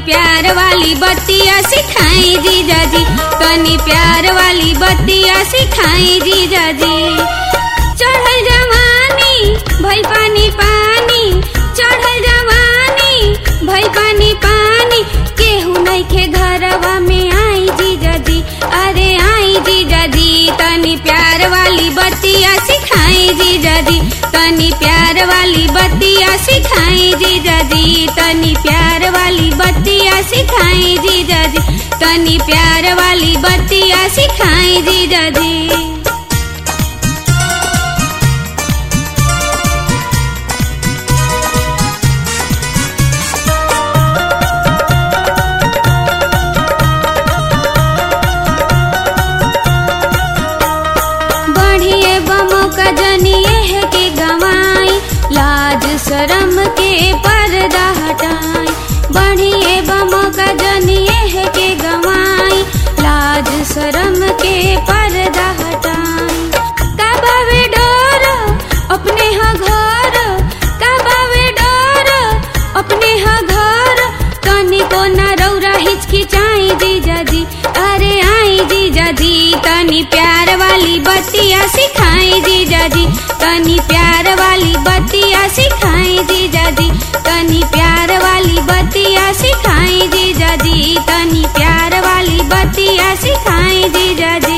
प्यार वाली बत्तियाँ सिखाई जीजा जी तनी प्यार वाली बत्तियाँ सिखाई जीजा जी चढ़ल जवानी भई पानी पानी चढ़ल जवानी भई पानी पानी केहू नइखे घरवा में आई जीजा जी अरे आई जीजा जी तनी प्यार वाली बत्तियाँ सिखाई जीजा जी तनी प्यार वाली बत्तियाँ सिखाई जीजा जी तनी प्यार वाली बत्तियाँ सिखाई जीजा जी तनी प्यार वाली बत्तियाँ सिखाई जीजा जी बढ़िए बमो का जनिए है के गवाई लाज शरम के पर्दा हटाई बढ़िए बमो का जनिए है के गवाई लाज शरम के पर्दा हटाई काबावे डर अपने हा घर काबावे डर अपने हा घर तनी को ना रौरा हिचकिचाई जीजा जी अरे आई जीजा जी तनी प्यार वाली बत्तियाँ सिखाई जीजा जी तनी प्यार वाली बत्तियाँ सिखाई जीजा जी तनी प्यार वाली बत्तियाँ सिखाई जीजा जी तनी प्यार वाली बत्तियाँ सिखाई जीजा जी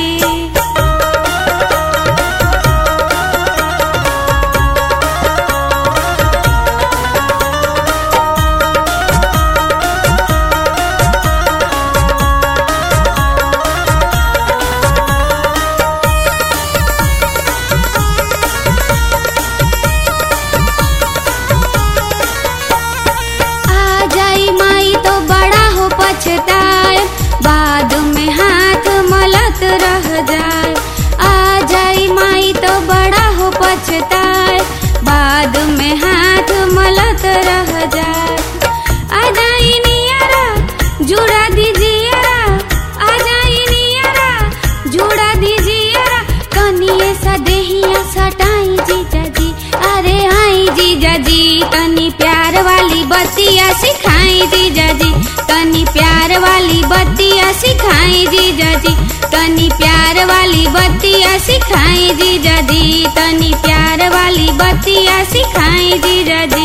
आ जाई माई तो बड़ा हो पछताए बाद में हाथ मलत रह जाए आ जाई माई तो बड़ा हो पछताए बाद में हाथ मलत रह जाए आ जाई नियरा जुड़ा दीजिएरा आ जाई नियरा जुड़ा दीजिएरा कनिए सा देहिया सटाई जीजा जी अरे आई जीजा जी तनी प्यार वाली बत्तियाँ सिखाई जीजा जी तनी प्यार वाली बत्तियाँ सिखाई जीजा जी तनी प्यार वाली बत्तियाँ सिखाई जीजा जी तनी प्यार वाली बत्तियाँ सिखाई जीजा जी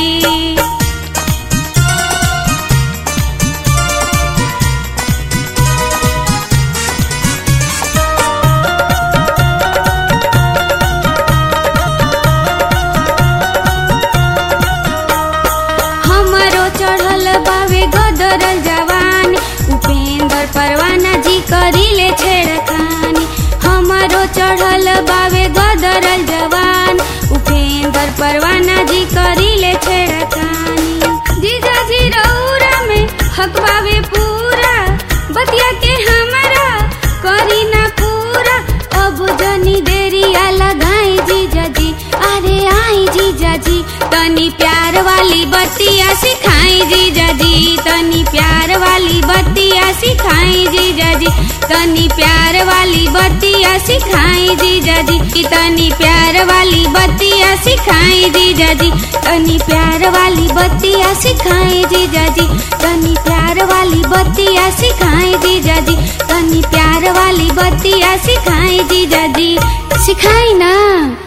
हमरो चढ़ल बावे गदरल जवानी उपेंद्र परवाना जी करिले छेड़खानी हमरो चढ़ल बावे गदरल जवान उपेंद्र परवाना जी करिले छेड़खानी जीजा जी रौरा में हक बावे पूरा बतिया के हमरा करी ना पूरा अब जनी देरिया लगाई जीजा जी अरे आई जीजा जी तनी प्यार वाली बत्तियाँ सिखाई जीजा जी तनी प्यार वाली बत्तियाँ सिखाई जीजा जी तनी प्यार वाली बत्तियाँ सिखाई जीजा जी तनी प्यार वाली बत्तियाँ सिखाई जीजा जी तनी प्यार वाली बत्तियाँ सिखाई जीजा जी तनी प्यार वाली बत्तियाँ सिखाई जीजा जी तनी प्यार वाली बत्तियाँ सिखाई जीजा जी सिखाई ना